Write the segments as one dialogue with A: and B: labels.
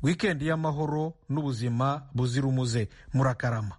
A: wikendi y'amahoro n'ubuzima buzira umuze murakarama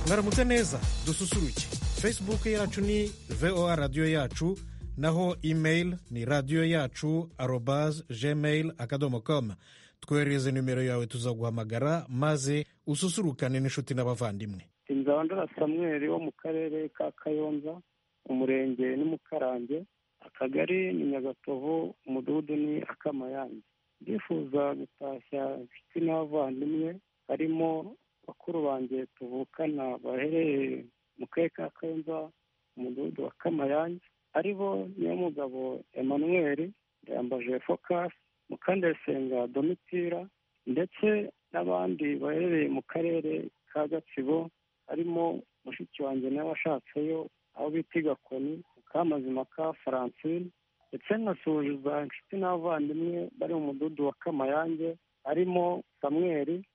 B: mwaramutse neza dususuruke facebook yacu ni voa radiyo yacu naho email ni radiyo yacu arobas gmail akadomo com twoherereze nimero yawe tuzaguhamagara maze ususurukane n'inshuti n'abavandimwe
C: inzandura samweri wo mu karere ka kayonza umurenge ni mukarange akagari ni nyagatovu umudugudu ni akamayange ndifuza gutashya inshuti n'abavandimwe harimo bakuru banjye tuvukana baherereye mu karere ka kayonza umudugudu wa kamayange ari bo nyamugabo emmanuel yambaje fokasi mukandayisenga domitira ndetse n'abandi baherereye mu karere ka gatsibo harimo mushiki wanjye nawe washatseyo aho bita igakoni mukamazima ka francine ndetse nkasuhuza inshuti n'abavandimwe bari mu mudugudu wa kamayange harimo samweri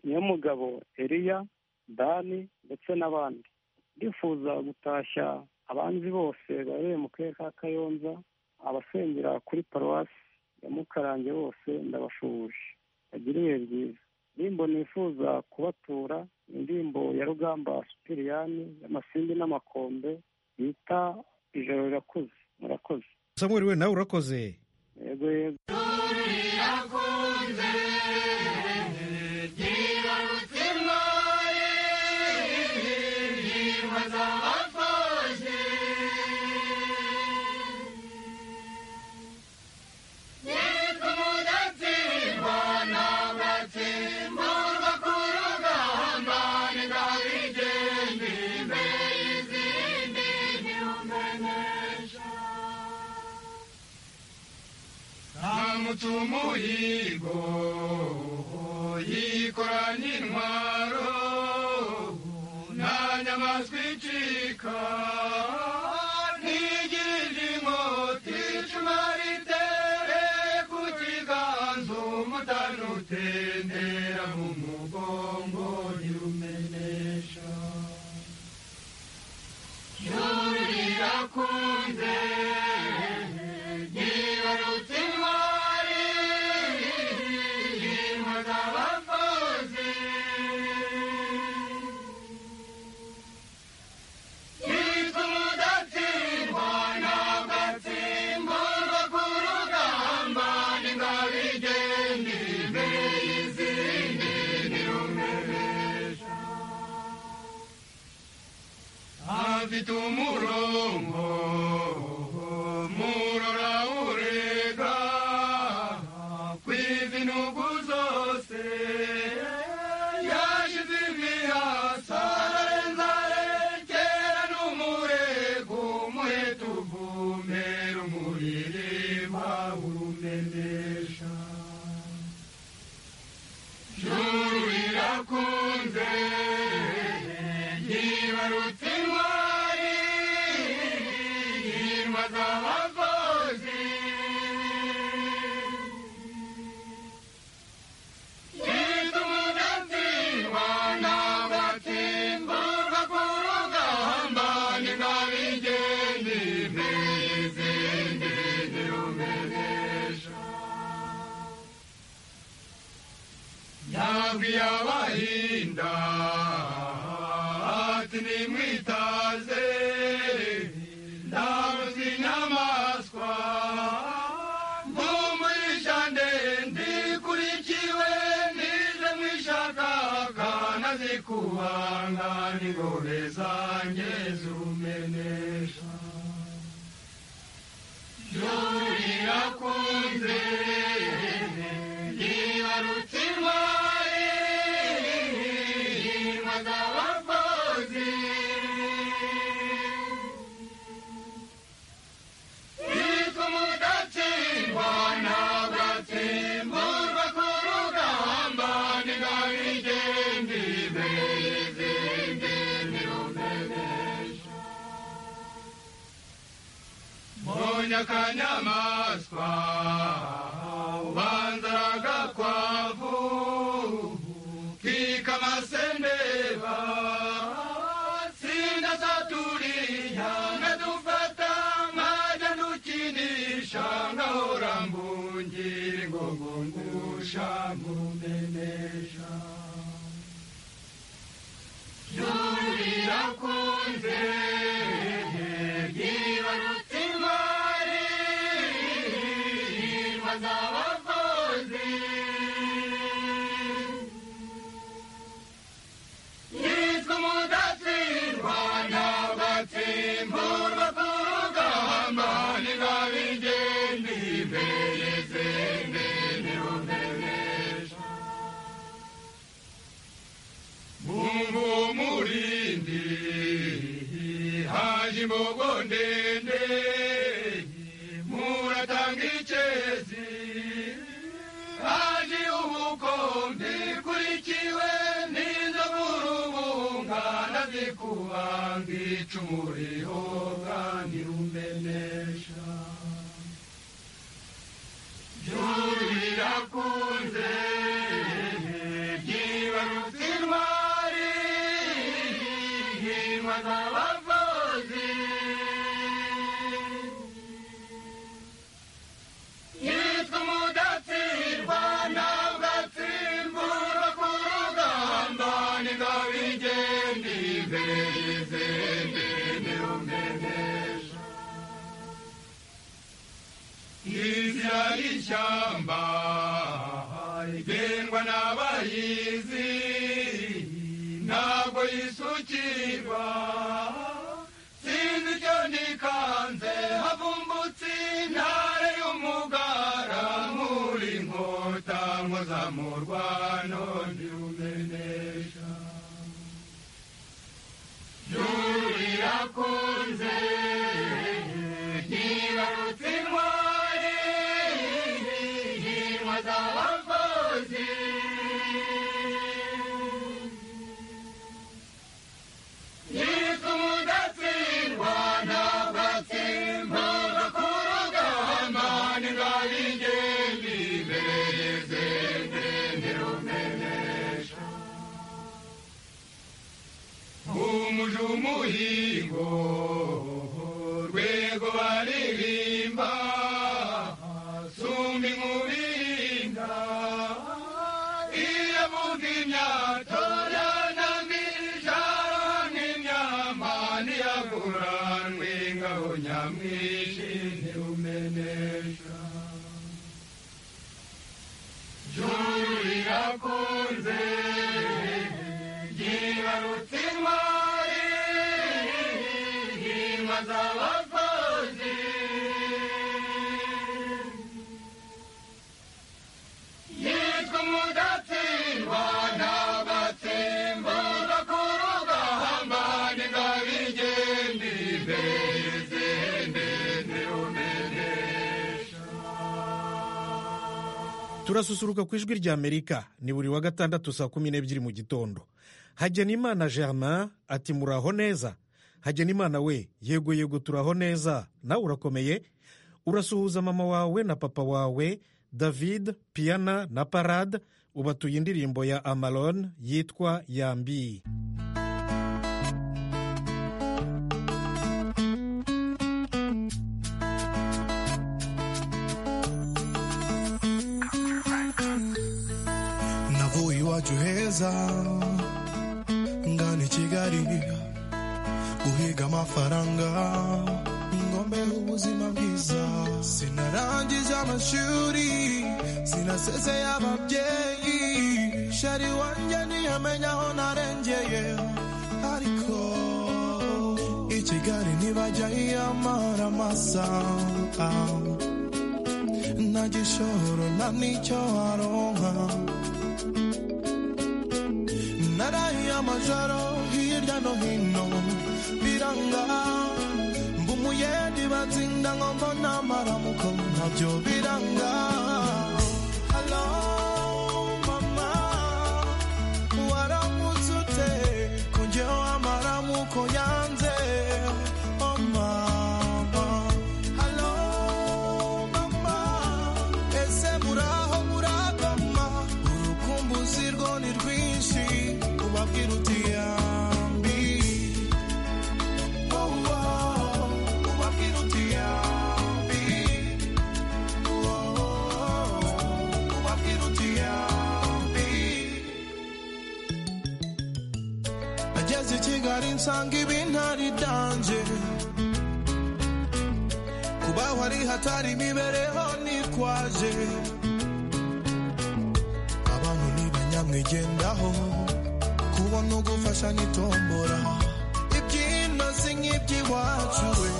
C: nyamugabo eriya dani ndetse n'abandi ndifuza gutashya abanzi bose bahereye mu karere ka kayonza abasengera kuri paruwasi ya mukarange bose ndabashubuje bagira ibihe byiza indirimbo nifuza kubatura indirimbo ya rugamba supiriyani y'amasimbi n'amakombe bita ijoro rirakuze murakoze
B: samuel we nawe urakoze
C: yego yego
D: umuhigo yikoranye intwaro nta nyamaswa icika ntigirije inkota icumu ritere ku kiganzo mutanutendera mu mugongo nyumenesha juru rirakunze ryibarutse intwari rimaze abakozi yitwa umudatsindwa n'agatsimburwa ku rugamba ningabigende imbere y'izindi nirumeresha afite umurongo murora urega kw'izinugu zose yashize imihasa ararenza arekera n'umurego umuheta uvumera umuririmba urumenesha juru rirakunze yibarutse intwari yirwa z'abakozi yitwa umudatsindwa n'agatsimburwa ku rugamba ningabigende imbere y'izindi nirumenesha yabwiye abahinda ati nimwitaze ndabuze inyamaswa nkumurisha ndende ikurikiwe nije mwishakaga nazikubanga n'ingore zanjye zumenesha rirakunze yibarutse intwari yirwa z'abakozi yitwa umudatsindwa n'agatsimburwa ku rugamba ningabigende imbere y'izindi nirumenesha mbonye akanyamaswa ubanza agakwavu kikama sendeba sindasaturiya nadufata maja nukinisha ngahora mbungira ingogo ngusha ngumenesha juru rirakunze ryibarutse imari bazabakozi yitwa umudatsindwa n'abatsimburwa ku rugamba ntigabigende imbere izindi ntirumenesha bumva umurindi haje imbogo ndende muratanga icezi haje ubukombe kurikiwe n'inzovu urubunga nazikubanga icumu rihoga ntirumenesha juru rirakunze ryibarutse intwari hirwa z'abavuzi yitwa umudatsirwa n'agatsimbura ku rugamba ningabigende imbere y'izindi ntirumenesha inzira y'ishyamba igendwa n'abayizi ntabwo yisukirwa sinzi icyo nikanze havumbutse intare y'umugara nkuri inkota nkuzamurwano ndirumenesha yurirakunze ntibarutse intwari nkirwa z'abakozi yitwa umudatsindwa n'agatsimba gakurugamba ningabigende imbere y'izindi ntirumenesha umuje umuhingo rwego baririmba sumba inkubirinda iyo mvuga imyato yanamye ijaro nk'imyama ntiyaguranwe ingabo nyamwinshi ntirumenesha juru rirakunze ryibarutse intwari nk'inka z'abakozi yitwa umudatsindwa n'abatsimbo bakurugamba ningabigende imbere y'izindi ntirumenesha
B: turasusuruka ku ijwi rya amerika ni buri wa gatandatu saa kumi n'ebyiri mu gitondo hagenimana germain ati muraho neza hagenimana we yego yego turaho neza nawe urakomeye urasuhuza mama wawe na papa wawe david piana na parade ubatuye indirimbo ya amalon yitwa yambi
E: navuye iwacu heza ngana i kigali guhiga amafaranga ngombeho ubuzima bwiza sinarangije amashuri sinasezeye ababyeyi shari wanjye ntiyamenya aho narengeye ariko i kigali ntibajya yiyamara amasa nta gishoro nta n'icyo waronka narahiye amajoro hirya no hino biranga mba umuyedi batsinda ngo mbona amaramuko nabyo biranga Hello, mama, waramutse ute? Ko njyewe amaramuko yanze. Oh, mama. Hello, mama, ese muraho muragoma? Urukumbuzi rwo ni rwinshi, uba kubwira uti yambi Oh, oh, ubabwira uti yambi Oh, oh, ubabwira uti yambi ageze i kigali nsanga ibintari dange kubaho ari hatari imibereho nikwaje abantu ni banyamwigendaho kubona ugufasha nitombora ibyino si nk'iby'iwacu we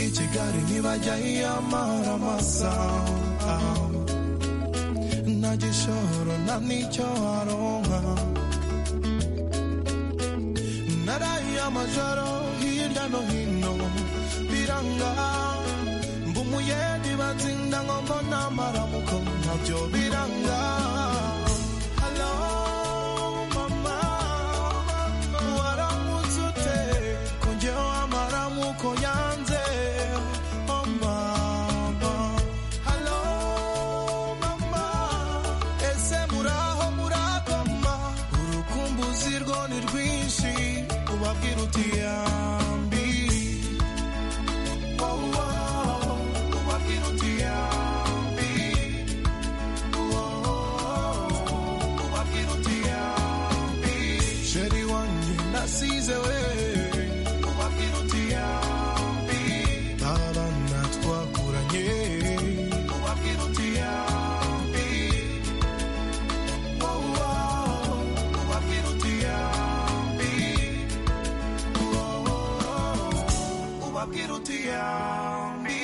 E: i kigali ntibajya hiyamara amasaha nta gishoro nta n'icyo aronka narahiye amajoro hirya no hino biranga mba umuyedi batsinda ngo mbona amaramuko nabyo biranga Hello, mama. Waramutse ute? Ko njyewe amaramuko yanze. Oh, mama. Hello, mama. Ese muraho muragoma? Urukumbuzi rwo ni rwinshi ubabwira uti yambi Oh, oh, ubabwira uti yambi Oh, ubabwira uti yambi sheri wanjye nasize we ubabwira uti yambi abana twakuranye ubabwira uti yambi Oh, oh, ubabwira uti yambi Oh, oh, ubabwira uti yambi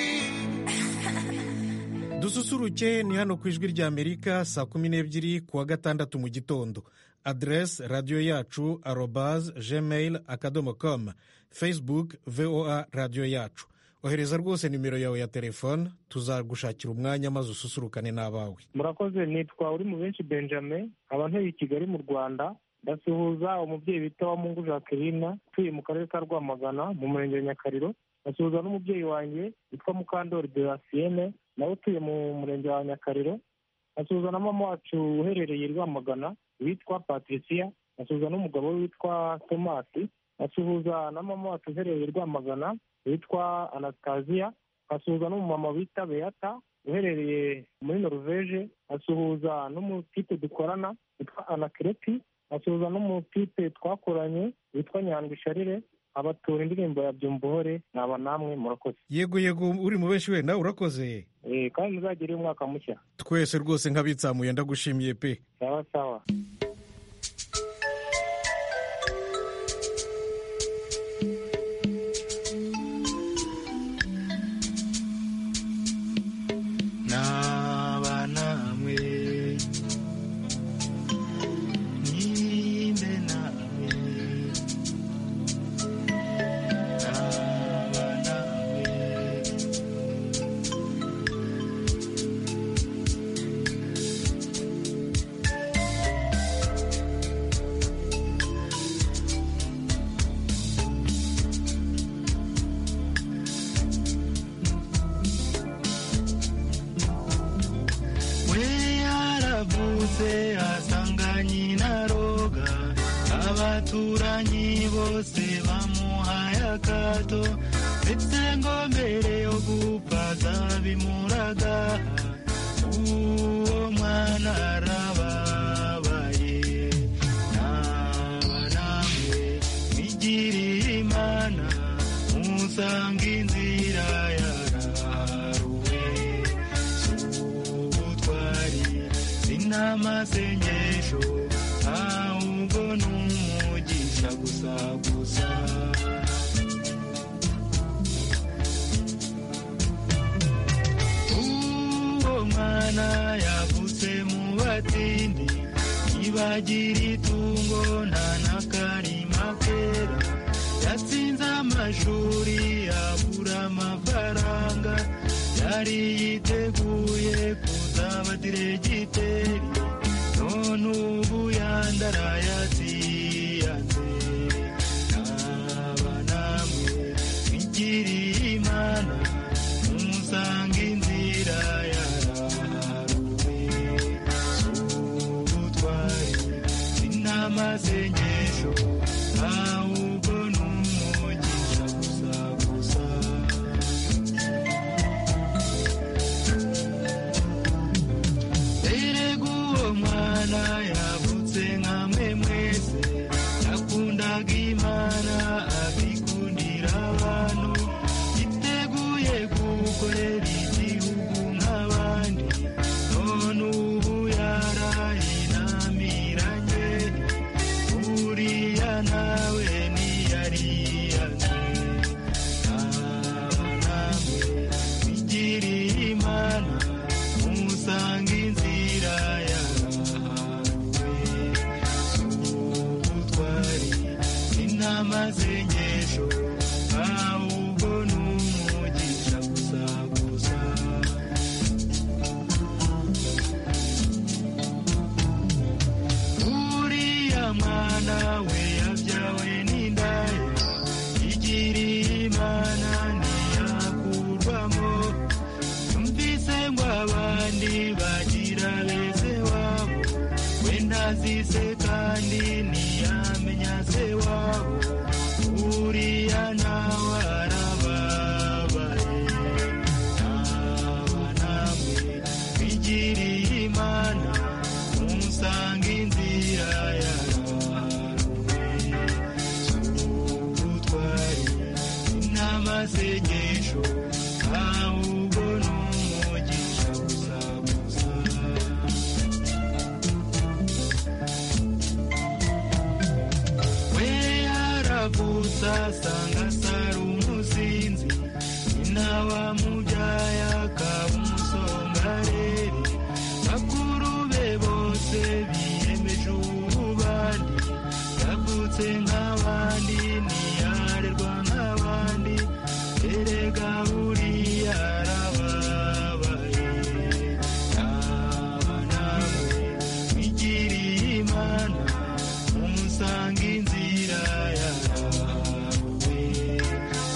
B: dususuruke ni hano ku ijwi ry'amerika saa kumi n'ebyiri ku wa gatandatu mu gitondo aderesi radiyo yacu arobaze gmail akadomo komu facebook voa radiyo yacu ohereza rwose nimero yawe ya telefone tuzagushakira umwanya maze ususurukane n'abawe
F: murakoze nitwa uri mu benshi benjamin abantu i kigali mu rwanda ndasuhuza umubyeyi bita wa mungu jacqueline utuye mu karere ka rwamagana mu murenge wa nyakariro ndasuhuza n'umubyeyi wanjye witwa mukandori derasiyene nawe utuye mu murenge wa nyakariro ndasuhuza na mama wacu uherereye i rwamagana witwa patricia ndasuhuza n'umugabo we witwa tomasi ndasuhuza na mama wacu uherereye i rwamagana witwa anastasiya asuhuza n'umumama wita beata uherereye muri noruveje asuhuza n'umutipe dukorana witwa anakireti asuhuza n'umutipe twakoranye witwa nyandwi sharire abatura indirimbo ya byumbuhore naba namwe murakoze
B: yego yego uri mu benshi we nawe urakoze
F: Eh, kandi muzagire umwaka mushya
B: twese rwose nk'abitsamuye ndagushimiye pe
F: sawa sawa
G: naba namwe ninde nawe naba nawe we yaravutse asanga nyina roga abaturanyi bose bamuhaye akato ndetse ngo mbere yo gupfa zabimuraga uwo mwana arababaye naba namwe mwigiriye imana musanga inzira yaraharuwe ubutwari sinamasengesho ahubwo n'umugisha gusa gusa uwo mwana yavutse mu batindi ntibagira itungo nta n'akarima kera yatsinze amashuri abura amafaranga yari yiteguye kuzaba diregiteri none ubu yandaraye atiyanze naba namwe mwigiriye imana musanga inzira yaraharuwe z'ubutwari amasengesho ahubwo ni umugisha gusa gusa erega uwo mwana yavutse nka mwe mwese yakundaga imana abikundira abantu yiteguye gukorera igihugu nk'abandi none ubu yarayinamiranye uriya nawe ntiyariyaze aba namwe bigiriye imana musanga inzira yahanwe z'ubutwari n'amasengesho ahubwo ni umugisha gusa gusa uriya mwana we yabyawe n'indaya igiriye imana ntiyakurwamo yumvise ngo abandi bagira beze wabo we ntazise kandi ntiyamenya se wabo uriya nawe arababaye aba namwe bigiriye imana musanga inzira yawe z'ubutwari n'amasengesho ahubwo ni umugisha gusa gusa we yaravutse asanga asara umusinzi nyina wamubyaye akaba umusongareri bakuru be bose biyemeje ububandi yavutse nk'abandi ntiyarerwa nk'abandi erega buriya arababaye aba nawe bigiriye imana umusanga inzira yawe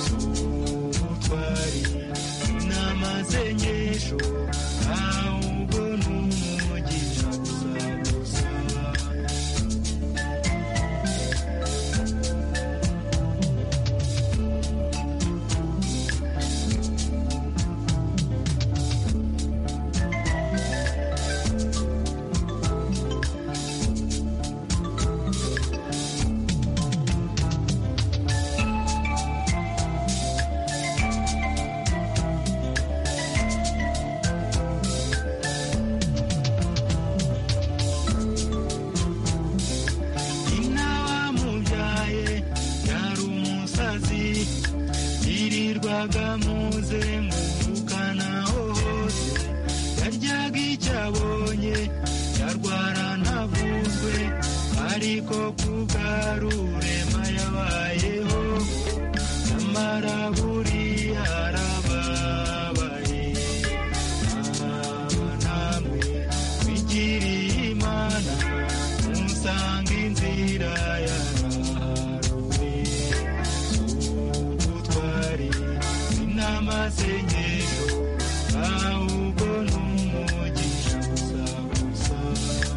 G: z'ubutwari n'amasengesho ahubwo ni umugisha gusa gusa nyina wamubyaye yari umusazi yirirwaga muze ngukana hose yaryaga icyo abonye yarwara ntavuzwe ariko kubwarurema yabayeho nyamara buriya arababaye aba namwe bigiriye imana musanga inzira yawe z'ubutwari n'amasengesho ahubwo ni umugisha gusa gusa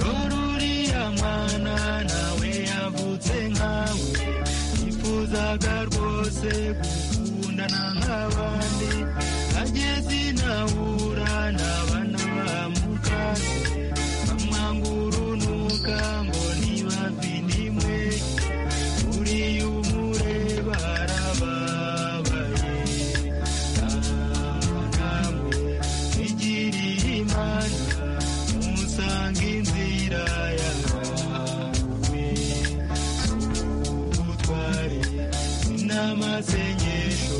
G: Ruriya mwana nawe yavutse nkawe yifuzaga rwose gukundana nk'abandi ageze inahura n'abana bamukase bamwanga urunuka ngo ntibavinimwe uriya umureba arababaye aba namwe bigiriye imana musanga inzira yawe z'ubutwari n'amasengesho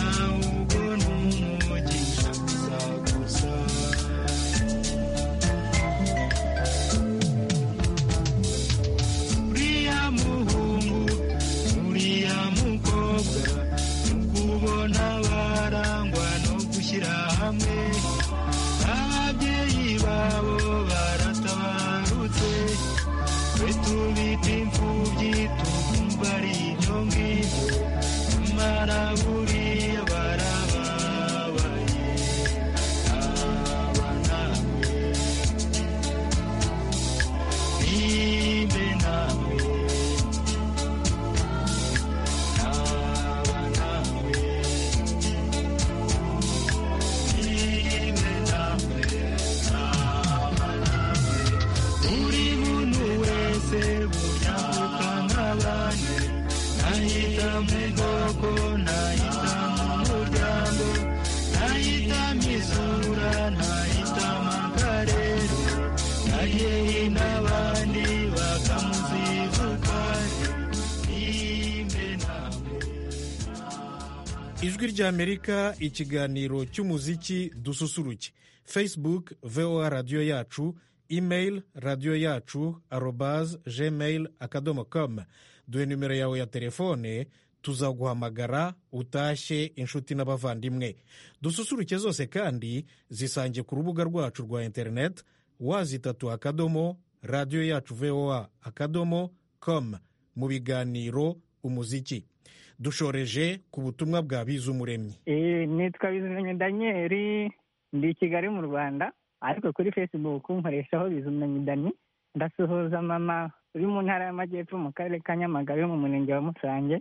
G: ahubwo ni umugisha gusa gusa uriya muhungu uriya mukobwa kubona barangwa no gushyira hamwe ababyeyi babo baratabarutse twe tubita imfubyi tukumva ari ibyo ngibyo nyamara buriya barababaye aba
B: ijwi ry'amerika ikiganiro cy'umuziki dususuruke facebook voa radiyo yacu email radiyo yacu arobaz gmail akadomo com duhe nimero yawe ya telefone tuzaguhamagara utashye inshuti n'abavandimwe dususuruke zose kandi zisange ku rubuga rwacu rwa interineti wazitatu akadomo radiyo yacu voa akadomo com mu biganiro umuziki dushoreje ku butumwa bwa bizumuremyi
H: nitwa bizumuremyi daniyeli ndi i kigali mu rwanda ariko kuri facebook nkoreshaho bizumuremyi dani ndasuhuza mama uri mu ntara y'amajyepfo mu karere ka nyamagabe mu murenge wa musange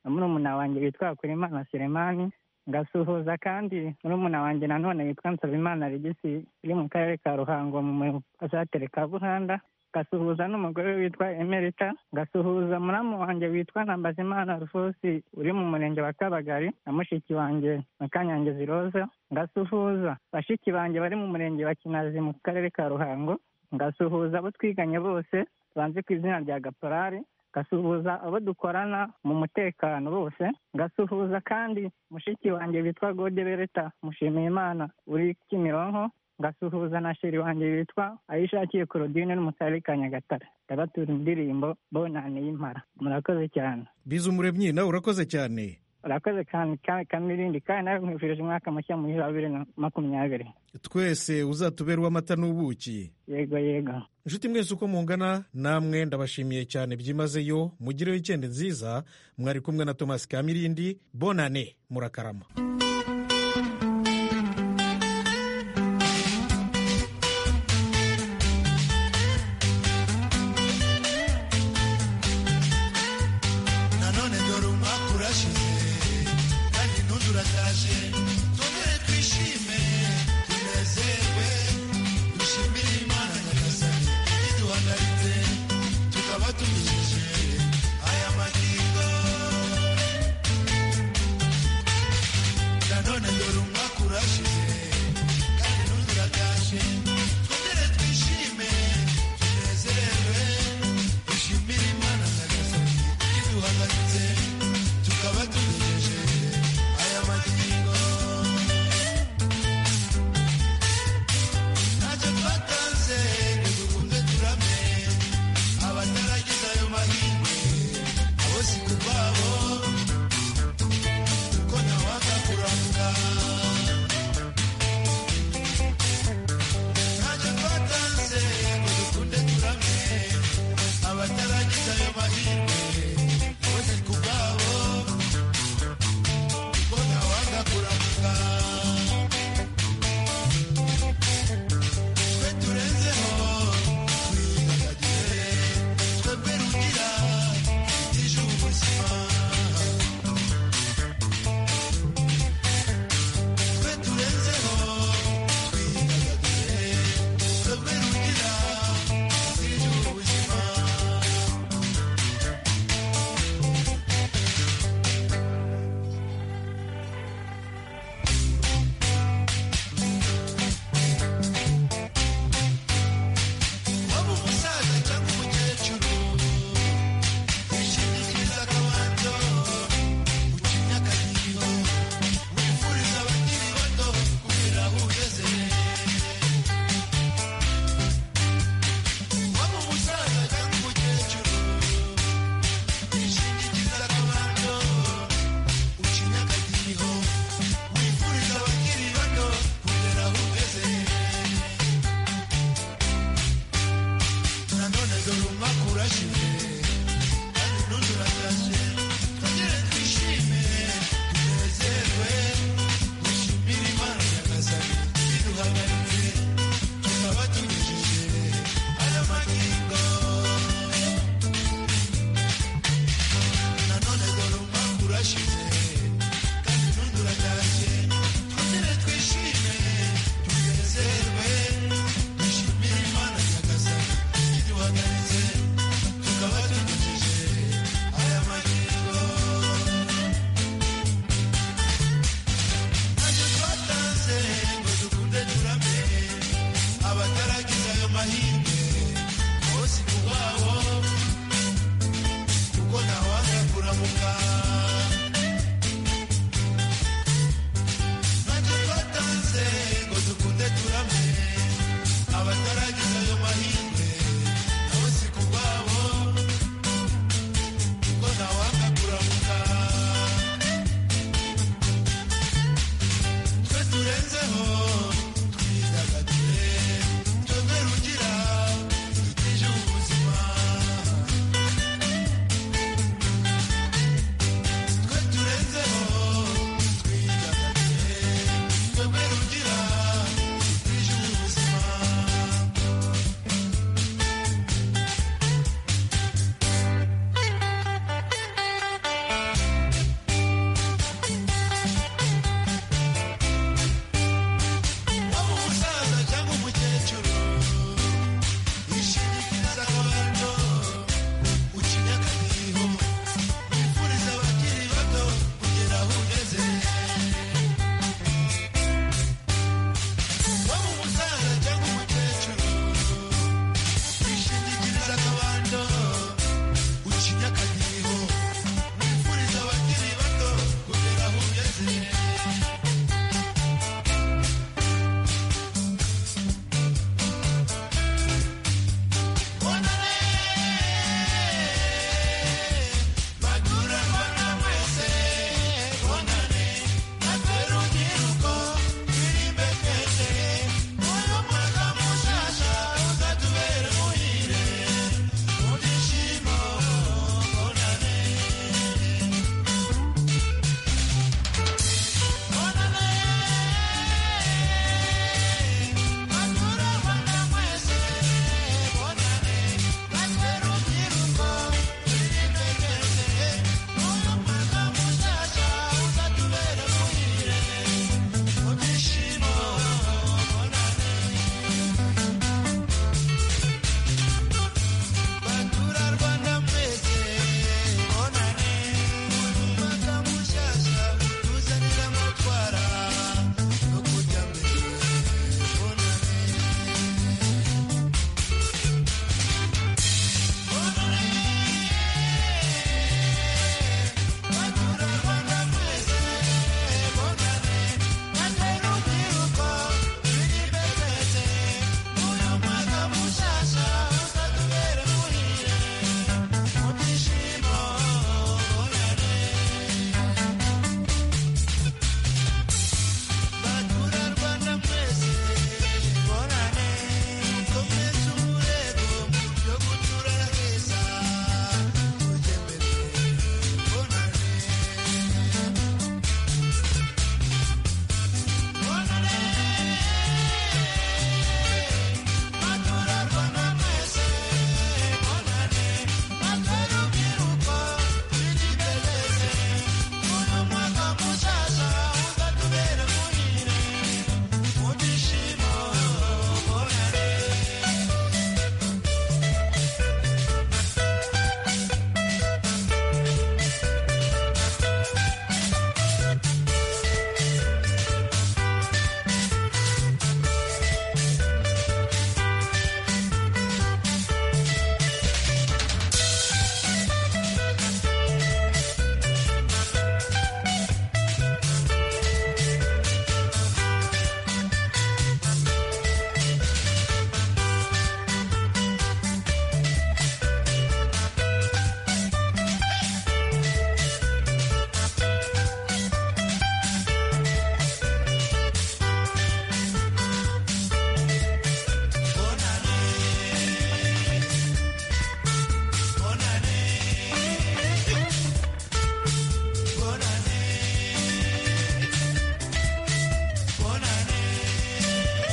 H: na murumuna wanjye witwa hakurimana seremani ngasuhuza kandi murumuna wanjye nanone witwa nsabimana regisi uri mu karere ka ruhango mu gasatire ka buhanda ngasuhuza n'umugore we witwa emerita ngasuhuza muramu wanjye witwa ntambazimana rufosi uri mu murenge wa kabagari na mushiki wanjye makanyange ziroza ngasuhuza bashiki banjye bari mu murenge wa kinazi mu karere ka ruhango ngasuhuza abo twiganye bose banze ku izina rya gaporari ngasuhuza abo dukorana mu mutekano bose ngasuhuza kandi mushiki wanjye witwa gode bereta mushimiyimana uri kimironko ngasuhuza na sheri wanjye witwa ayishakiye korodine no mu karere ka nyagatare ndabatura indirimbo bonane y'impara murakoze cyane
B: bizumuremyi nawe urakoze cyane
H: urakoze cyane kandi kamirindi kandi nawe nkwifurije umwaka mushya muri za bibiri na makumyabiri
B: twese uzatubera uw'amata n'ubuki
H: yego yego
B: inshuti mwese uko mungana namwe ndabashimiye cyane byimazeyo mugire wikendi nziza mwari kumwe na tomasi kamirindi bonane murakarama